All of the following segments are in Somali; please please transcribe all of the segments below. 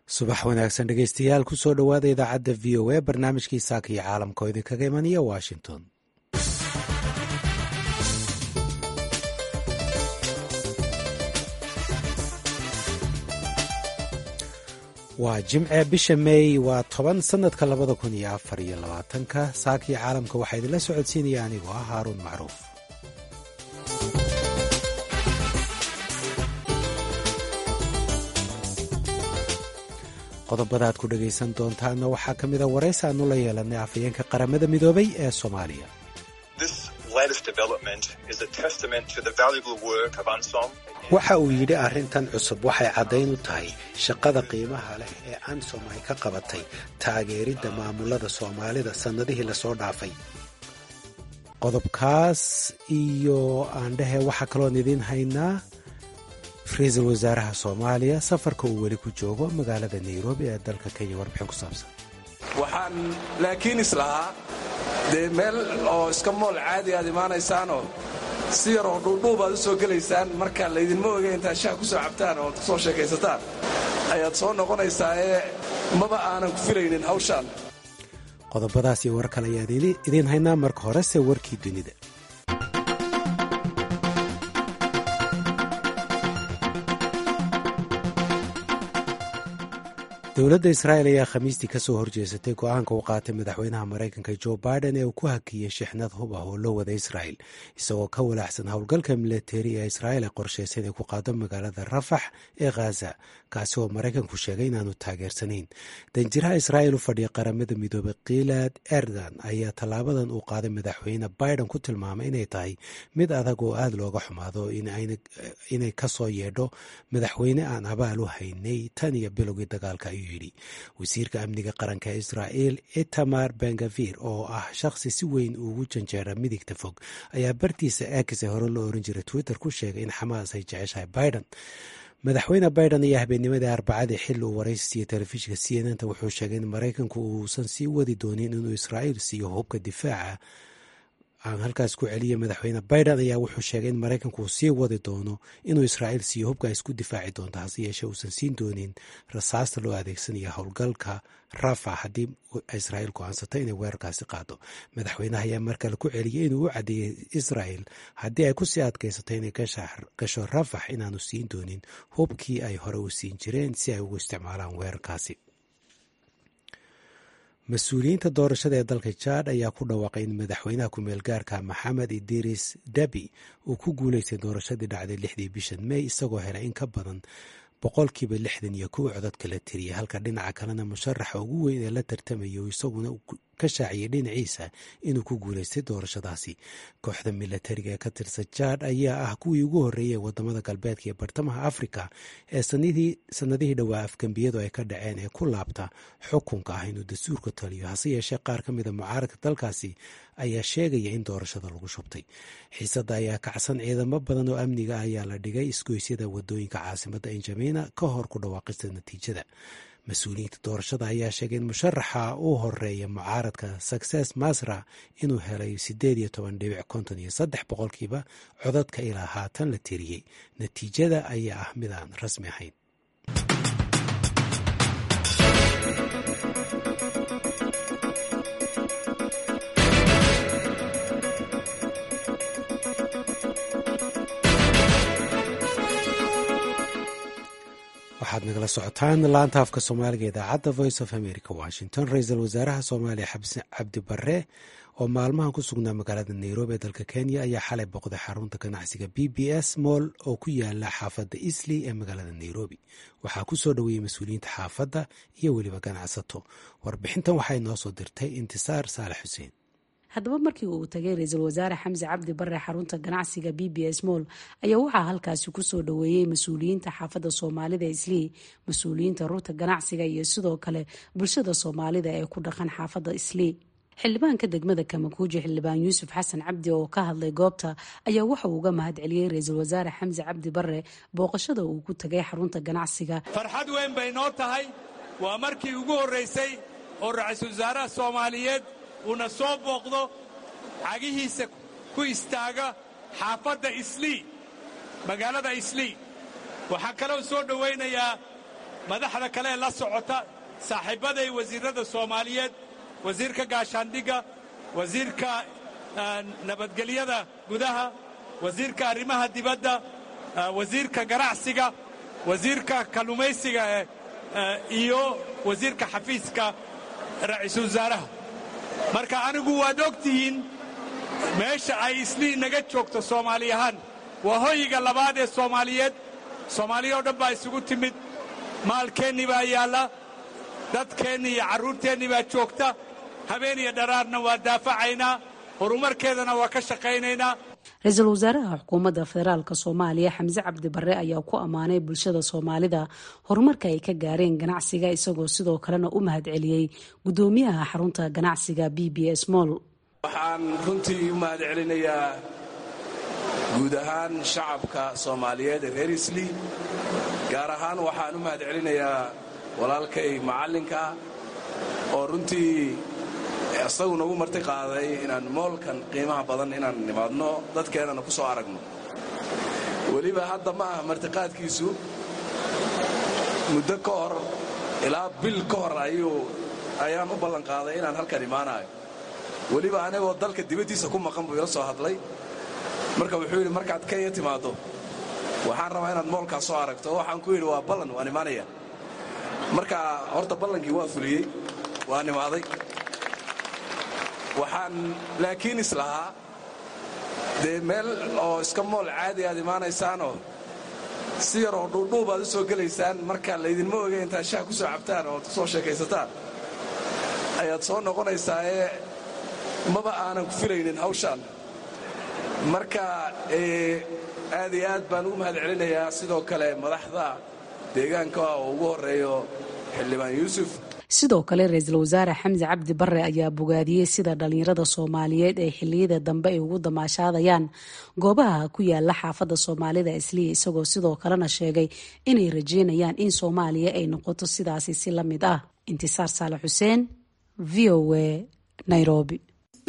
subax wanaagsan dhegeystayaal kusoo dhowaada idaacadda v o a barnaamijkii saaka iyo caalamka oo idinkaga imanaya washington waa jimce bisha meey waa toban sanadka labada kun iyo afar iyo labaatanka saakii caalamka waxaa idinla socodsiinaya anigoo ah haaruun macruuf qodobada aad ku dhegaysan doontaana waxaa ka mida waraysi aanu la yeelanay afhayeenka qaramada midoobay ee soomaaliya waxa uu yidhi arrintan cusub waxay caddayn u tahay shaqada qiimaha leh ee ansom ay ka qabatay taageeridda maamulada soomaalida sannadihii lasoo dhaafay qodobkaas iyo aandhehe waxaa kaloon idiin haynaa ra-iisul wasaaraha soomaaliya safarka uu weli ku joogo magaalada nairobi ee dalka kenya warbixin ku saabsan waxaan laakiin islahaa dee meel oo iska mool caadi aad imaanaysaanoo si yar oo dhuudhuub aad u soo gelaysaan marka laydinma oga intaad shaha ku soo cabtaan oo kusoo sheekaysataan ayaad soo noqonaysaa ee maba aanan ku filaynin hawshaan qodobadaas iyo war kale ayaad idiin haynaa marka horese warkii dunida dowladda israa'el ayaa khamiistii ka soo horjeesatay go-aanka uu qaatay madaxweynaha maraykanka jo biden ee uu ku hakiyey shixnad hub ah oo loo wada israa'el isagoo ka walaacsan howlgalka milateri ee israa'el ay qorshaysa inay ku qaado magaalada rafax ee khaza kaasi oo maraykanku sheegay inaanu taageersanayn danjiraha israa'el u fadhiya qaramada midoobay kiilad erdan ayaa tallaabadan uu qaaday madaxweyne biden ku tilmaamay inay tahay mid adag oo aada looga xumaado inay kasoo yeedho madaxweyne aan abaal u haynay tan iyo bilowgii dagaalka ayuu yidhi wasiirka amniga qaranka ee israa'el itamar bengavir oo ah shaqsi si weyn ugu janjeera midigta fog ayaa bartiisa ex ee hore loo oran jiray twitter ku sheegay in xamaas ay jeceshahay biden madaxweyne biden ayaa habeennimadii arbacadii xilli uu waraysiiyo telefishinka c n n ta wuxuu sheegay in maraykanku uusan sii wadi doonin inuu israa'il siiyo hubka difaaca aan halkaas ku celiya madaxweyne biden ayaa wuxuu sheegay in maraykanku uu sii wadi doono inuu israa'iil siiyo hubka isku difaaci doonto hase yeeshee uusan siin doonin rasaasta loo adeegsanaya howlgalka rafa haddii israa'iil go-aansato inay weerarkaasi qaado madaxweynaha ayaa markale ku celiyey inuu u caddeeyey israa'el haddii ay kusii adkaysato inay gasho rafax inaanu siin doonin hubkii ay hore u siin jireen si ay ugu isticmaalaan weerarkaasi mas-uuliyiinta doorashada ee dalka jaad ayaa ku dhawaaqay in madaxweynaha ku-meel gaarka maxamed idiris dabi uu ku guuleystay doorashadii dhacday lixdii bishan mey isagoo helay in ka badan boqolkiiba lixdan iyo kow codod kala tiriyay halka dhinaca kalena musharaxa ugu weyn ee la tartamaya uu isaguna ka shaaciyay dhinaciisa inuu ku guuleystay doorashadaasi kooxda milatariga ee ka tirsan jaad ayaa ah kuwii ugu horreeyay wadamada galbeedka iyo bartamaha afrika ee sanadihii dhowaa afgembiyadu ay ka dhaceen ee ku laabta xukunka ah inuu dastuurka taliyo hase yeeshee qaar ka mida mucaaradka dalkaasi ayaa sheegaya in doorashada lagu shubtay xiisadda ayaa kacsan ciidamo badan oo amniga ayaa la dhigay isgoysyada wadooyinka caasimadda injamina ka hor ku dhawaaqista natiijada mas-uuliyiinta doorashada ayaa sheegay in musharaxa u horeeya mucaaradka success masra inuu helay sideed iyo toban dhibic konton iyo saddex boqolkiiba codadka ilaa haatan la tiriyey natiijada ayaa ah mid aan rasmi ahayn waxaad nagala socotaan laanta afka soomaaliga idaacadda voice of america washington ra-iisul wasaaraha soomaaliya xabsi cabdi bare oo maalmahan ku sugnaa magaalada nairobi ee dalka kenya ayaa xalay boqday xarunta ganacsiga b b s moll oo ku yaala xaafadda isley ee magaalada nairobi waxaa ku soo dhoweeyey mas-uuliyiinta xaafadda iyo weliba ganacsato warbixintan waxay noo soo dirtay intisaar saalex xuseen haddaba markii uu tagay ra-iisul wasaare xamse cabdi bare xarunta ganacsiga b b s moll ayaa waxaa halkaasi kusoo dhoweeyey mas-uuliyiinta xaafadda soomaalida islii mas-uuliyiinta rurta ganacsiga iyo sidoo kale bulshada soomaalida ee ku dhaqan xaafadda islii xildhibaanka degmada kamakuuji xildhibaan yuusuf xasan cabdi oo ka hadlay goobta ayaa waxa uu uga mahad celiyey ra-iisul wasaare xamse cabdi bare booqashada uu ku tagay xarunta ganacsiga farxad weyn bay noo tahay waa markii ugu horraysay oo ra-iisul wasaaraha soomaaliyeed uuna soo booqdo cagihiisa ku istaaga xaafadda islii magaalada islii waxaa kaloo soo dhowaynayaa madaxda kale ee la socota saaxiibbaday wasiirrada soomaaliyeed wasiirka gaashaandhigga wasiirka nabadgelyada gudaha wasiirka arrimaha dibadda wasiirka ganacsiga wasiirka kalluumaysiga iyo wasiirka xafiiska ra'iisul wasaaraha marka anigu waad og tihiin meesha ay islii naga joogto soomaali ahaan waa hoyiga labaad ee soomaaliyeed soomaaliya oo dhan baa isugu timid maalkeennii baa yaalla dadkeennii iyo carruurteennii baa joogta habeen iyo dharaarna waa daafacaynaa horumarkeedana waa ka shaqaynaynaa ra-iisul wasaaraha xukuumadda federaalk soomaaliya xamse cabdi barre ayaa ku ammaanay bulshada soomaalida horumarka ay ka gaareen ganacsiga isagoo sidoo kalena u mahadceliyey guddoomiyaha xarunta ganacsiga b b s moll waxaan runtii u mahad celinayaa guud ahaan shacabka soomaaliyeed ee reer islii gaar ahaan waxaan u mahad celinayaa walaalkay macallinka oo runtii isagu nagu marti qaaday inaan moolkan qiimaha badan inaan nimaadno dadkeennana ku soo aragno weliba hadda ma ah martiqaadkiisu muddo ka hor ilaa bil ka hor ayaan u ballanqaaday inaan halkan imaanayo weliba anigoo dalka dibaddiisa ku maqan buu ila soo hadlay marka wuxuu yidhi markaad kenya timaaddo waxaan rabaa inaad moolkaas soo aragto oo waxaan ku yidhi waa ballan waan imaanaya marka horta ballankii waa fuliyey waan imaaday waxaan laakiin islahaa dee meel oo iska mool caadi aad imaanaysaanoo si yaroo dhuudhuub aad u soo gelaysaan marka laydinma oge intaad shaha ku soo cabtaan oo soo sheekaysataan ayaad soo noqonaysaa ee maba aanan ku filaynin hawshaan marka aad iyo aad baan ugu mahad celinayaa sidoo kale madaxda deegaanka oo ugu horreeyo xildhibaan yuusuf sidoo kale ra-iisul wasaare xamse cabdi barre ayaa bogaadiyey sida dhallinyarada soomaaliyeed ee xilliyada dambe ay ugu damaashaadayaan goobaha ku yaala xaafadda soomaalida isliya isagoo sidoo kalena sheegay inay rajeynayaan in soomaaliya ay noqoto sidaasi si la mid ah intisaar saale xuseen v o a nairobi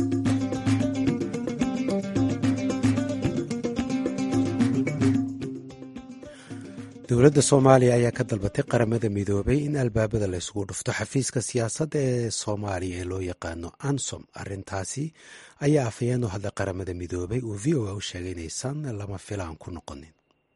dowladda soomaaliya ayaa ka dalbatay qaramada midoobay in albaabada la isugu dhufto xafiiska siyaasadda ee soomaaliya ee loo yaqaano ansom arintaasi ayaa afhayeen u hadlay qaramada midoobay uu v o a u sheegay inaysan lama filaan ku noqonin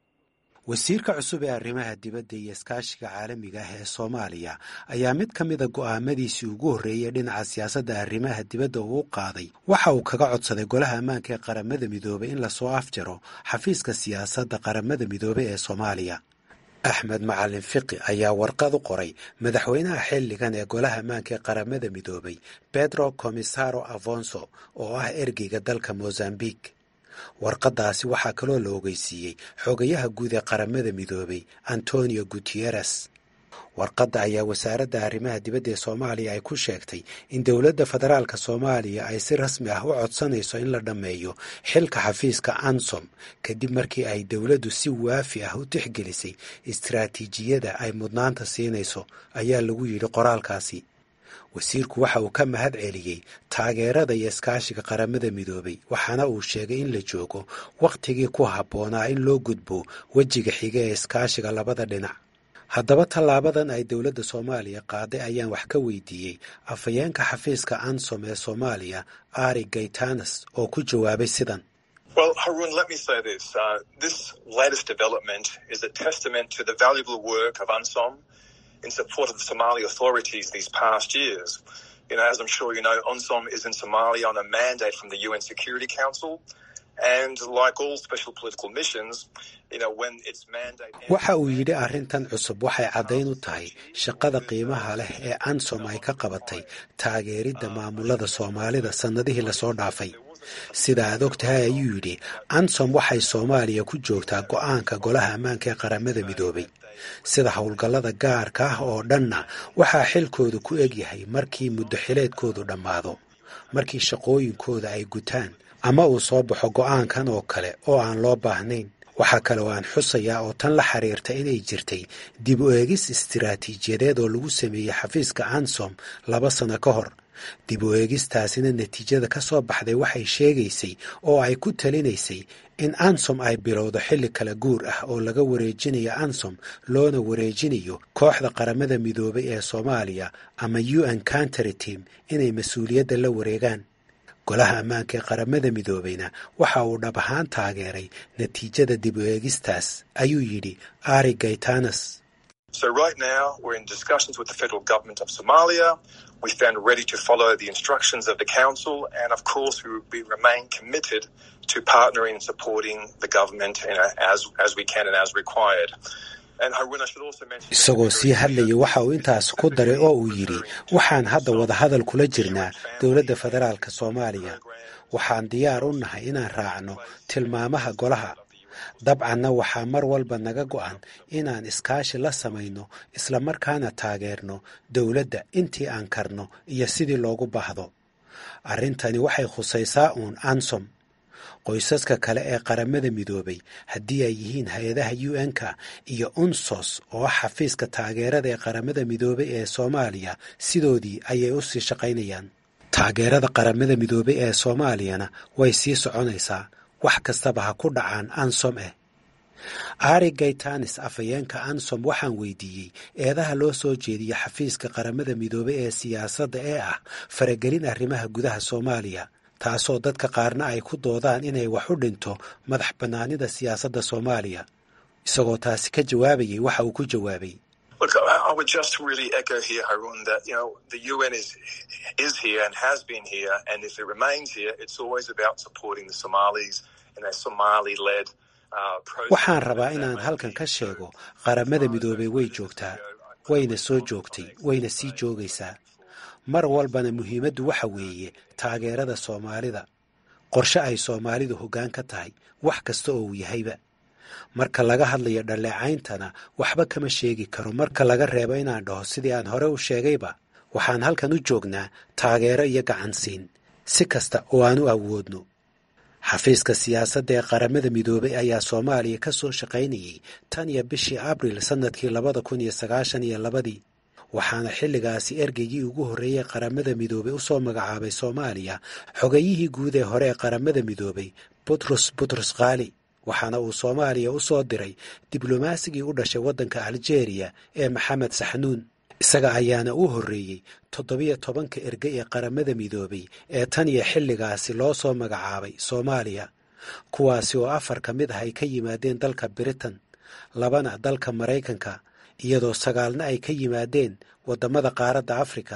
wasiirka cusub ee arrimaha dibadda iyo iskaashiga caalamiga ah ee soomaaliya ayaa mid ka mida go'aamadiisii ugu horreeyey dhinaca siyaasadda arrimaha dibadda uu u qaaday waxa uu kaga codsaday golaha ammaanka ee qaramada midoobay in lasoo afjaro xafiiska siyaasadda qaramada midoobey ee soomaaliya axmed macalin fiqi ayaa warqad u qoray madaxweynaha xilligan ee golaha ammaanka ee qaramada midoobay pedro comisaro afonso oo ah ergeyga dalka mozambique warqaddaasi waxaa kaloo la ogeysiiyey xogayaha guud ee qaramada midoobay antonio gutieres warqadda ayaa wasaaradda arrimaha dibadda ee soomaaliya ay ku sheegtay in dowladda federaalka soomaaliya ay si rasmi ah u codsanayso in la dhammeeyo xilka xafiiska ansom kadib markii ay dowladdu si waafi ah u tixgelisay istaraatiijiyada ay mudnaanta siinayso ayaa lagu yidhi qoraalkaasi wasiirku waxa uu ka mahad celiyey taageerada iyo iskaashiga qaramada midoobay waxaana uu sheegay in la joogo wakhtigii ku habboonaa in loo gudbo wejiga xiga ee iskaashiga labada dhinac haddaba tallaabadan ay dowladda soomaaliya qaaday ayaan wax ka weydiiyey afhayeenka xafiiska ansom ee soomaaliya ari gaytanas oo ku jawaabay sidan Well, Harun, let me say this. Uh, this latest development is a testament to the valuable work of UNSOM in support of the Somali authorities these past years. You know, as I'm sure you know, UNSOM is in Somalia on a mandate from the UN Security Council. And like all special political missions, you know, when its mandate... waxa uu yidhi arrintan cusub waxay caddayn u tahay shaqada qiimaha leh ee ansom ay ka qabatay taageeridda maamulada soomaalida sannadihii lasoo dhaafay sida aad og tahay ayuu yidhi ansom waxay soomaaliya ku joogtaa go'aanka golaha ammaanka ee qaramada midoobay sida howlgallada gaarka ah oo dhanna waxaa xilkoodu ku egyahay markii muddo xileedkoodu dhammaado markii shaqooyinkooda ay gutaan ama uu soo baxo go'aankan oo kale oo aan loo baahnayn waxaa kale oo aan xusayaa oo tan la xiriirta inay jirtay dib u eegis istiraatiijiyadeed oo lagu sameeyey xafiiska ansom laba sano ka hor dib u eegistaasina natiijada ka soo baxday waxay sheegaysay oo ay ku talinaysay in ansom ay bilowdo xilli kala guur ah oo laga wareejinayo ansom loona wareejinayo kooxda qaramada midoobay ee soomaaliya ama u n country team inay mas-uuliyadda la wareegaan golaha ammaanka ee qaramada midoobayna waxa uu dhab ahaan taageeray natiijada dib u eegistaas ayuu yidhi ari gaytanas So right now, we're in discussions with the federal government of Somalia. We stand ready to follow the instructions of the council, and of course, we, we remain committed to partnering and supporting the government you know, as as we can and as required. isagoo sii hadlaya waxa uu intaas ku daray oo uu yidhi waxaan hadda wadahadal kula jirnaa dowladda federaalka soomaaliya waxaan diyaar u nahay inaan raacno tilmaamaha golaha dabcanna waxaa mar walba naga go'an inaan iskaashi la samayno islamarkaana taageerno dowladda intii aan karno iyo sidii loogu baahdo arrintani waxay khusaysaa uun ansom qoysaska kale ee qaramada midoobay haddii ay yihiin hay-adaha u n-ka iyo unsos oo ah xafiiska taageerada ee qaramada midoobay ee soomaaliya sidoodii ayay u sii shaqaynayaan taageerada qaramada midoobay ee soomaaliyana way sii soconaysaa wax kastaba ha ku dhacaan ansom eh ari gaytanis afhayeenka ansom waxaan weydiiyey eedaha loo soo jeediya xafiiska qaramada midoobay ee siyaasadda ee ah faragelin arrimaha gudaha soomaaliya taasoo dadka qaarna ay ku doodaan inay wax u dhinto madax bannaanida siyaasadda soomaaliya isagoo taasi ka jawaabayay waxa uu ku jawaabay Look, I would just really echo here, Harun, that you know the UN is is here and has been here, and if it remains here, it's always about supporting the Somalis in a Somali-led waxaan rabaa inaan halkan ka sheego qaramada midoobay way joogtaa wayna soo joogtay wayna sii joogaysaa mar walbana muhiimaddu waxa weeye taageerada soomaalida qorshe ay soomaalidu hoggaan ka tahay wax kasta oo uu yahayba marka laga hadlayo dhalleecayntana waxba kama sheegi karo marka laga reebo inaan dhaho sidii aan hore u sheegayba waxaan halkan u joognaa taageero iyo gacansiin si kasta oo aan u awoodno xafiiska siyaasadda ee qaramada midoobay ayaa soomaaliya ka soo shaqaynayay tan iyo bishii abril sannadkii labada kun iyo sagaashan iyo labadii waxaana xilligaasi ergeygii ugu horreeyey qaramada midoobay u soo magacaabay soomaaliya xogayihii guud ee hore ee qaramada midoobay butros butros khaali waxaana uu soomaaliya u soo diray diblomasigii u dhashay waddanka aljeeriya ee maxamed saxnuun isaga ayaana u horreeyey toddobiyo tobanka erge ee qaramada midoobay ee tan iyo xilligaasi loo soo magacaabay soomaaliya kuwaasi oo afar ka mid ah ay ka yimaadeen dalka britain labana dalka maraykanka iyadoo sagaalna ay ka yimaadeen waddamada qaaradda afrika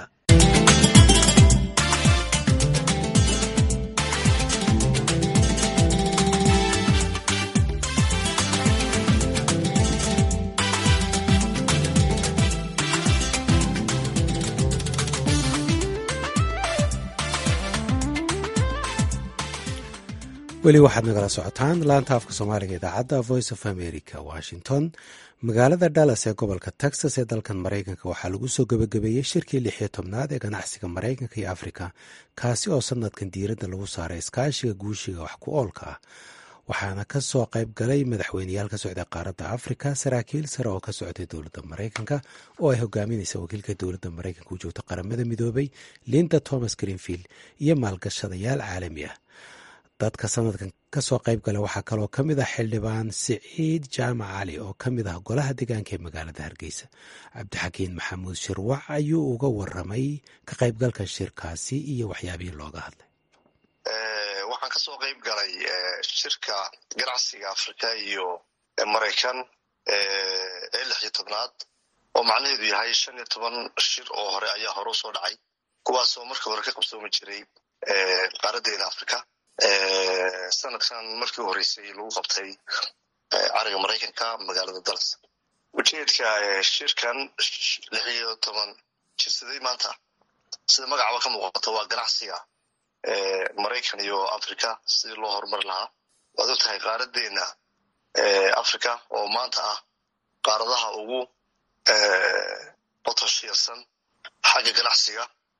weli waxaad nagala socotaan laanta afka soomaaliga idaacadda voice of america washington magaalada dallas ee gobolka texas ee dalkan maraykanka waxaa lagu soo gebagabeeyey shirkii lix iyo tobnaad ee ganacsiga maraykanka iyo afrika kaasi oo sanadkan diiradda lagu saaray iskaashiga guushiga wax ku oolka ah waxaana ka soo qayb galay madaxweyneyaal ka socday qaaradda afrika saraakiil sare oo ka socday dowladda maraykanka oo ay hogaaminaysa wakiilka dowladda maraykanka u joogta qaramada midoobay linda thomas greenfield iyo maalgashadayaal caalami ah dadka sanadkan ka soo qayb gala waxaa kaloo ka mid ah xildhibaan siciid jaamac cali oo ka mid ah golaha deegaanka ee magaalada hargeysa cabdixakiin maxamuud shirwac ayuu uga waramay ka qaybgalka shirkaasi iyo waxyaabihii looga hadlay waxaan ka soo qayb galay shirka ganacsiga afrika iyo maraykan ee lix iyo tobnaad oo macnaheedu yahay shan iyo toban shir oo hore ayaa hore usoo dhacay kuwaasoo markii hore ka qabsoomi jiray qaaradeena afrika sanadkan markii u horreysay lagu qabtay cariga maraykanka magaalada dallas ujeedka shirkan lix iyo toban jirsaday maanta sida magacaba ka muuqato waa ganacsiga maraykan iyo africa sidii loo horumari lahaa waad og tahay qaaradeena africa oo maanta ah qaaradaha ugu botoshiyarsan xagga ganacsiga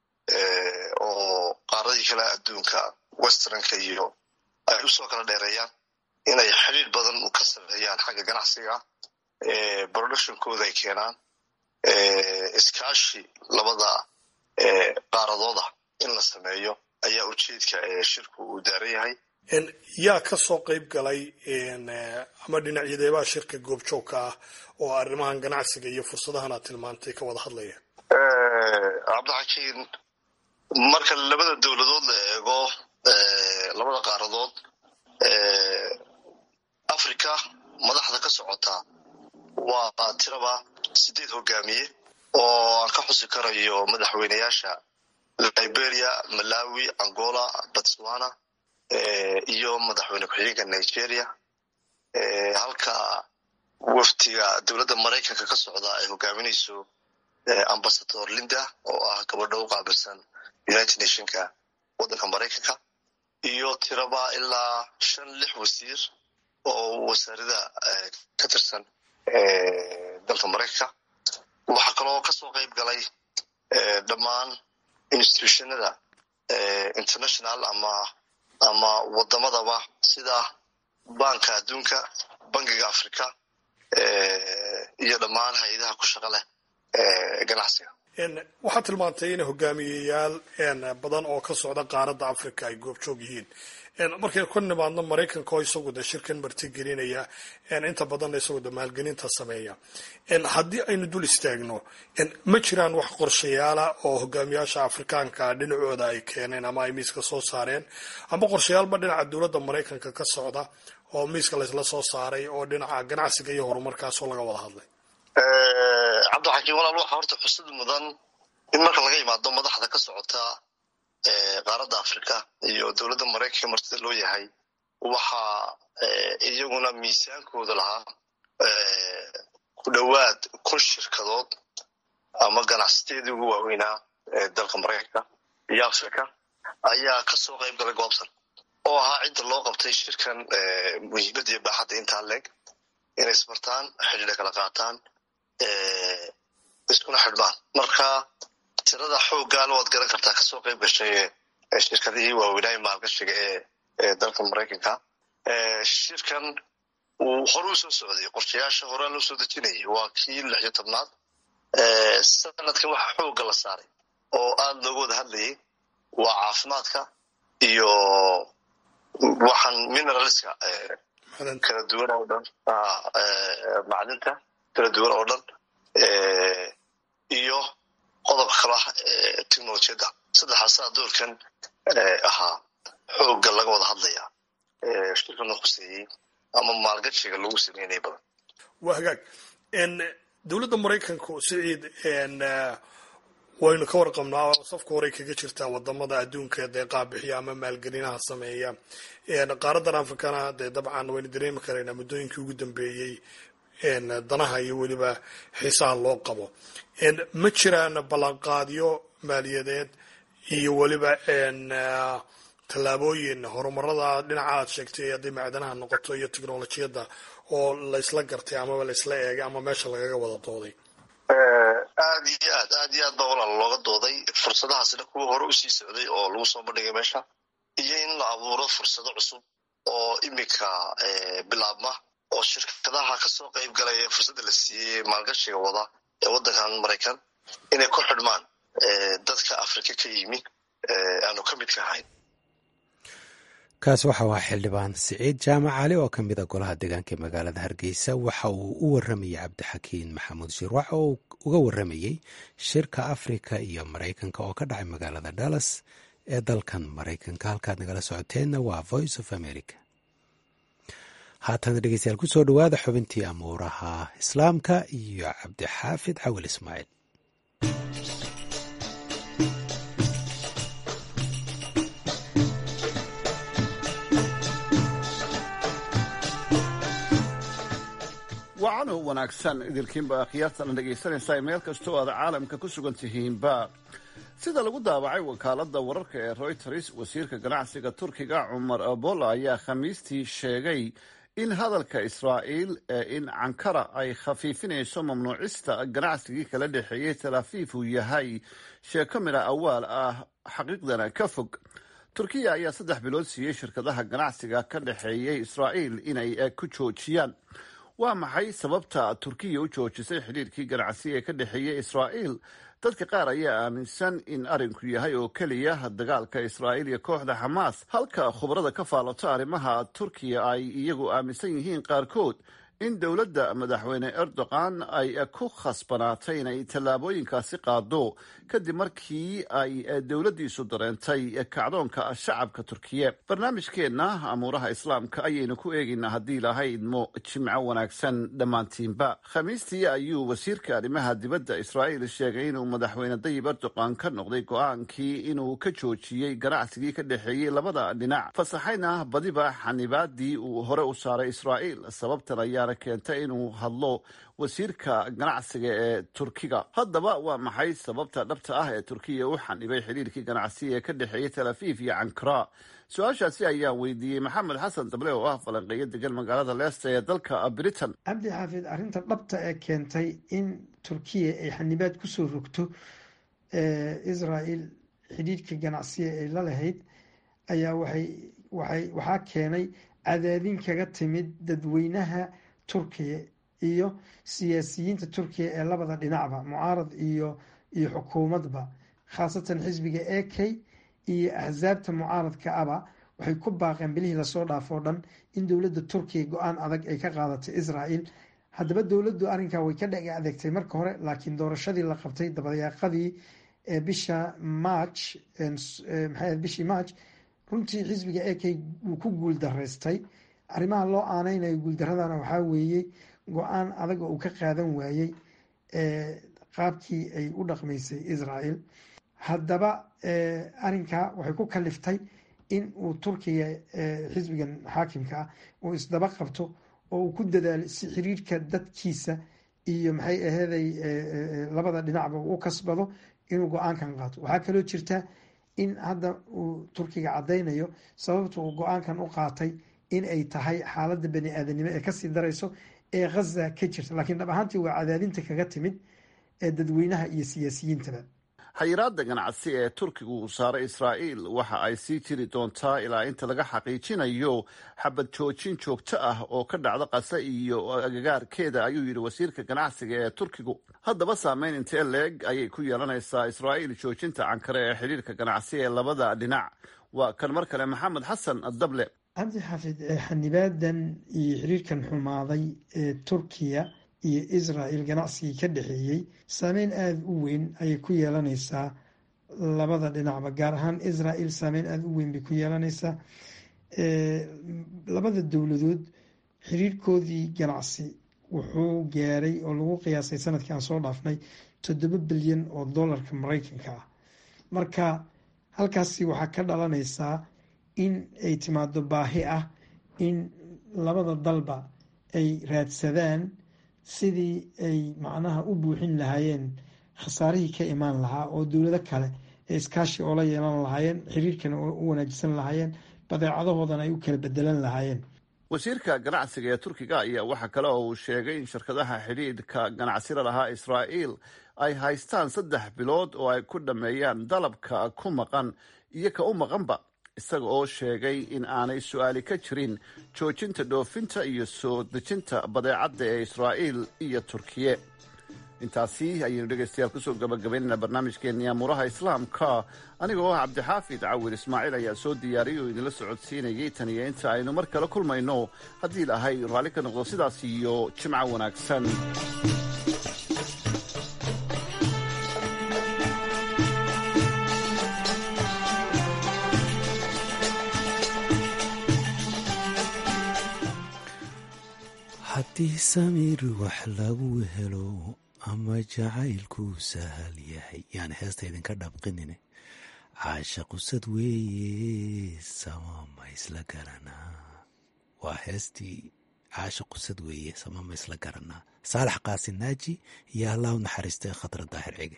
oo qaaradii kale adduunka westernka iyo ay usoo kala dheereeyaan inay xidhiir badan ka sameeyaan xagga ganacsiga productionkooda ay keenaan iskaashi labada qaaradooda in la sameeyo ayaa ujeedka shirku uu daaran yahay yaa ka soo qayb galay ama dhinacyadeebaa shirka goobjoogka ah oo arrimahan ganacsiga iyo fursadahan aad tilmaantay ka wada hadlaya cabdixakiin marka labada dowladood la eego labada qaaradood africa madaxda ka socota waa tiraba sideed hogaamiye oo aan ka xusi karayo madaxweyneyaasha liberia malawi angola botswana iyo madaxweyne ku-xigeenka nigeria halka wafdiga dowladda maraykanka ka socda ay hogaaminayso ambasador linda oo ah gabadho u qaabilsan united nationka waddanka maraykanka iyo tiraba ilaa shan lix wasiir oo wasaarada ka tirsan dalka maraykanka waxaa kaloo kasoo qayb galay dhammaan institutionada international ama ama wadamadaba sida banka adduunka bankiga africa iyo dhammaan hay-adaha ku shaqa leh ganacsiga waxaad tilmaantay in hogaamiyeyaal badan oo ka socda qaaradda africa ay goobjoog yihiin markay ku nimaadno maraykanka oo isagu de shirkan martigelinaya inta badanna isagu de maalgelinta sameeya haddii aynu dul istaagno ma jiraan wax qorshayaala oo hogaamiyaasha afrikaanka dhinacooda ay keeneen ama ay miiska soo saareen ama qorshayaalba dhinaca dowladda maraykanka ka socda oo miiska laysla soo saaray oo dhinaca ganacsiga iyo horumarkaasoo laga wada hadlay cabdixakiin walaal waxaa horta xusud mudan in marka laga yimaado madaxda ka socota qaaradda africa iyo dowladda maraykanka martida loo yahay waxaa iyaguna miisaankooda lahaa ku dhowaad kun shirkadood ama ganacsateedii ugu waaweynaa dalka maraykanka iyo africa ayaa kasoo qayb galay goobtan oo ahaa cidda loo qabtay shirkan muhiimadda iyo baaxadda intaa leeg inay isbartaan xidhiidha kala qaataan iskuna xidhmaan marka tirada xooggaala waad garan kartaa kasoo qayb gashay shirkadihii waaweynaaye maalgashiga ee dalka maraykanka shirkan uu hore u soo socday qorshayaasha horea loo soo dejinayay waa kii lix iyo tobnaad sanadkan waxaa xoogga la saaray oo aada looga wada hadlayay waa caafimaadka iyo waxaan mineralska kala duwan oo dhan macdinta kala duwan oo dhan iyo qodobka kala technolojiyadda saddexaasaa doorkan ahaa xoogga laga wada hadlaya shirkana khuseeyey ama maalgashiga lagu sameynaya badan waa hagaag dowladda maraykanku siciid waynu ka warqabnaa safka horey kaga jirtaa wadamada adduunka deeqaa bixiya ama maalgelinaha sameeya qaaradan afrikana dee dabcan waynu dareemi karaynaa muddooyinkii ugu dambeeyey danaha iyo weliba xiisaha loo qabo ma jiraan ballanqaadyo maaliyadeed iyo weliba tallaabooyin horumarada dhinaca aad sheegtay hadday macdanaha noqoto iyo technolojiyadda oo laysla gartay amaba laysla eegay ama meesha lagaga wada dooday aad iyo aad aad iyo aad baa walaal looga dooday fursadahaasina kuwa hore usii socday oo lagu soo bandhigay meesha iyo in la abuuro fursado cusub oo iminka bilaabma oo shirkadaha kasoo qayb galaya fursadda la siiyey maalgashiga wada ee waddankan maraykan inay ku xidhmaan dadka afrika ka yimi aanu ka midka ahayn kaas waxa waa xildhibaan siciid jaamac cali oo ka mid a golaha deegaanka ee magaalada hargeysa waxa uu u waramayay cabdixakiin maxamuud shirwax oo uga waramayey shirka afrika iyo maraykanka oo ka dhacay magaalada dallas ee dalkan maraykanka halkaad nagala socoteenna waa voice of america haatana dhegeystayaal kusoo dhowaada xubintii amuuraha islaamka iyo cabdixaafid cawil ismaaciil wacano wanaagsan idilkiinba akhyaartana dhegaysanaysaa meel kastoo aad caalamka ku sugan tihiinba sida lagu daabacay wakaaladda wararka ee royters wasiirka ganacsiga turkiga cumar abola ayaa khamiistii sheegay in hadalka israa'iil ee in cankara ay khafiifinayso mamnuucista ganacsigii kala dhexeeyey talaafiif uu yahay sheeko midha awaal ah xaqiiqdana ka fog turkiya ayaa saddex bilood siiyey shirkadaha ganacsiga ka dhexeeyey israa'iil inay ku joojiyaan waa maxay sababta turkiya u joojisay xidhiirkii ganacsi ee ka dhexeeyey israa'iil dadka qaar ayaa aaminsan in arrinku yahay oo keliya dagaalka israa'iil iyo kooxda xamaas halka khubarada ka faalato arrimaha turkiya ay iyagu aaminsan yihiin qaarkood in dowladda madaxweyne erdogan ay ku khasbanaatay inay tallaabooyinkaasi qaado kadib markii ay dowladdiisu dareentay kacdoonka shacabka turkiye barnaamijkeenna amuuraha islaamka ayaynu ku eegaynaa haddii ilaahay idmo jimco wanaagsan dhammaantiinba khamiistii ayuu wasiirka arrimaha dibadda israa'iil sheegay inuu madaxweyne dayib erdogan ka noqday go-aankii inuu ka joojiyey ganacsigii ka dhexeeyey labada dhinac fasaxayna badiba xanibaadii uu hore u saaray israa'iil sababtan ayaa keentay inuu hadlo wasiirka ganacsiga ee turkiga haddaba waa maxay sababta dhabta ah ee turkiya u xanibay xidhiirkii ganacsiga ee ka dhexeeyay tel afiif iyo cankara su-aashaasi ayaan weydiiyey maxamed xasan dable oo ah falanqeeyo degan magaalada leesta ee dalka britain cabdi xaafid arrinta dhabta ee keentay in turkiya ay xanibaad kusoo rogto israel xidhiirka ganacsiga ay la lahayd ayaa waxay waxay waxaa keenay cadaadin kaga timid dadweynaha turkiya iyo siyaasiyiinta turkiya ee labada dhinacba mucaarad iyo iyo xukuumadba khaasatan xisbiga a k iyo axsaabta mucaaradka aba waxay ku baaqeen bilihii lasoo dhaafoo dhan in dowladda turkiya go-aan adag ay ka qaadatay israel haddaba dowladdu arrinkaa way ka dheg adeegtay marka hore laakiin doorashadii la qabtay dabayaaqadii bisha march maxay bishii march runtii xisbiga a k wuu ku guul daraystay arrimaha loo aaneynayo guuldaradana waxaa weeye go-aan adag oo uu ka qaadan waayey qaabkii ay u dhaqmaysay israel haddaba arrinkaa waxay ku kaliftay in uu turkiga xisbigan xaakimka ah uu isdaba qabto oo uu ku dadaalo si xiriirka dadkiisa iyo maxay aheeday labada dhinacba uu u kasbado inuu go-aankan qaato waxaa kaloo jirta in hadda uu turkiga caddaynayo sababta uu go-aankan u qaatay in ay tahay xaaladda bani aadanimo ee kasii darayso ee khaza ka jirta laakiin dhab ahaantii waa cadaadinta kaga timid ee dadweynaha iyo siyaasiyiintaba xayiraada ganacsi ee turkigu uu saaray israa'iil waxa ay sii jiri doontaa ilaa inta laga xaqiijinayo xabad joojin joogto ah oo ka dhacda qasa iyo agagaarkeeda ayuu yidhi wasiirka ganacsiga ee turkigu haddaba saameyn intee leeg ayay ku yeelanaysaa israa'iil joojinta cankare ee xidhiirka ganacsi ee labada dhinac waa kan mar kale maxamed xasan dable cabdi xaafid xanibaadan iyo xiriirkan xumaaday ee turkiya iyo israel ganacsigii ka dhexeeyey saameyn aada u weyn ayay ku yeelanaysaa labada dhinacba gaar ahaan israel saameyn aada u weyn bay ku yeelanaysaa labada dowladood xiriirkoodii ganacsi wuxuu gaaray oo lagu qiyaasay sanadkii aan soo dhaafnay toddoba bilyan oo dollarka mareykanka ah marka halkaasi waxaa ka dhalanaysaa in ay timaado baahi ah in labada dalba ay raadsadaan sidii ay macnaha u buuxin lahaayeen khasaarihii ka imaan lahaa oo dowlado kale ee iskaashi oola yeelan lahaayeen xiriirkana u wanaajisan lahaayeen badeecadahoodana ay u kala bedelan lahaayeen wasiirka ganacsiga ee turkiga ayaa waxaa kale oo uu sheegay in shirkadaha xidhiidhka ganacsida lahaa israa'iil ay haystaan saddex bilood oo ay ku dhammeeyaan dalabka ku maqan iyo ka u maqanba isaga oo sheegay in aanay su-aali ka jirin joojinta dhoofinta iyo soo dejinta badeecadda ee israa'iil iyo turkiye intaasi ayaynu dhegaystayaal kusoo gabagabaynayna barnaamijkeenii amuuraha islaamka anigoo ah cabdixaafid cawir ismaaciil ayaa soo diyaariyay oo idinla socodsiinayay tan iyo inta aynu mar kale kulmayno haddii ilaahay raalli ka noqdo sidaas iyo jimco wanaagsan haddii samiir wax lagu helo ama jacaylkuu sahal yahay yaan heesta idinka dhabqinine caasha qusad weeye samama isla garanaa waa heestii caasha qusad weeye samama isla garanaa saalax qaasin naaji iyo allah u naxariistay khadra daahir cige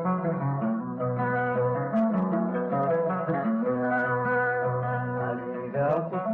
Thank you.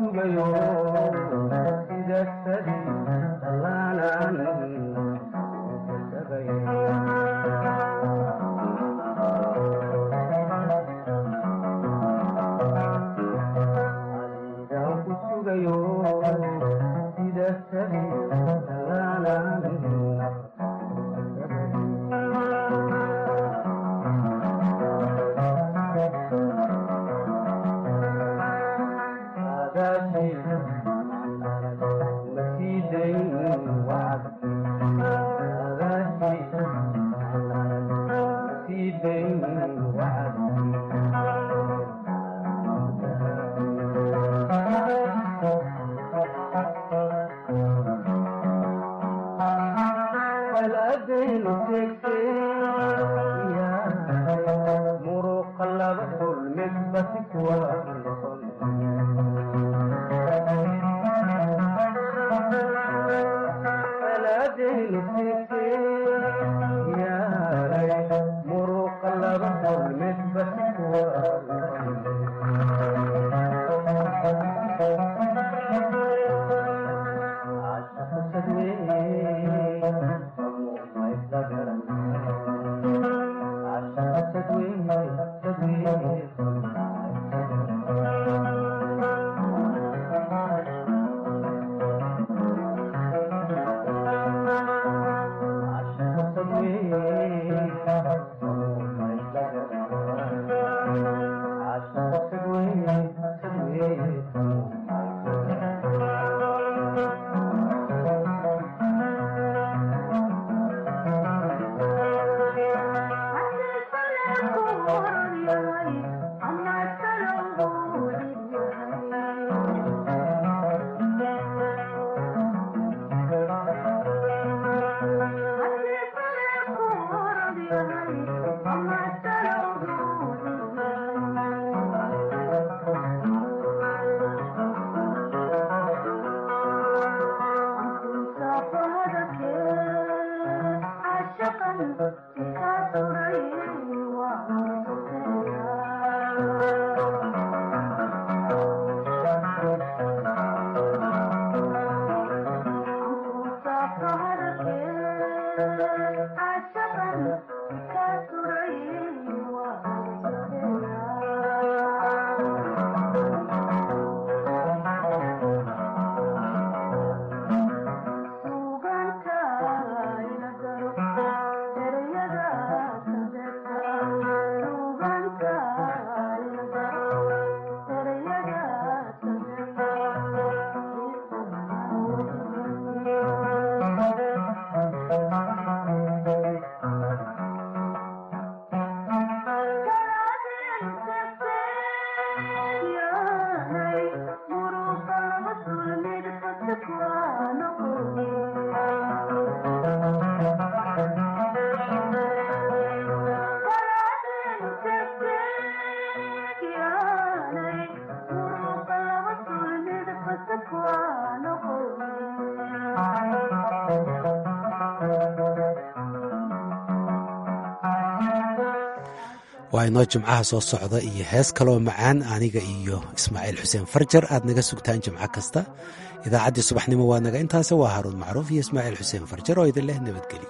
waa inoo jimcaha soo socda iyo hees kaloo macaan aniga iyo ismaaciil xuseen farjar aad naga sugtaan jimco kasta idaacaddii subaxnimo waa naga intaase waa haaruun macruuf iyo ismaaciil xuseen farjar oo idin leh nabadgelyo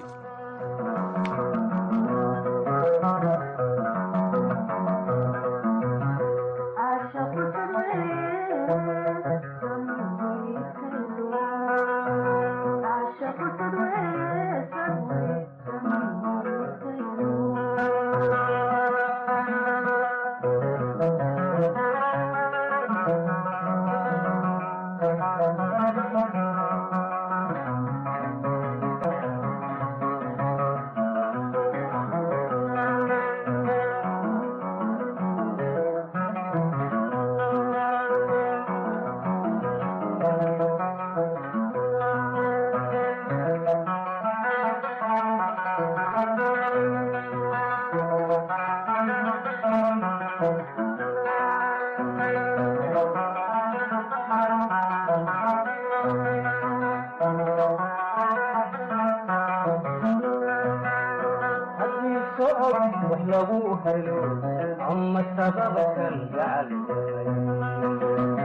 lagu helo ama sababa kan gacal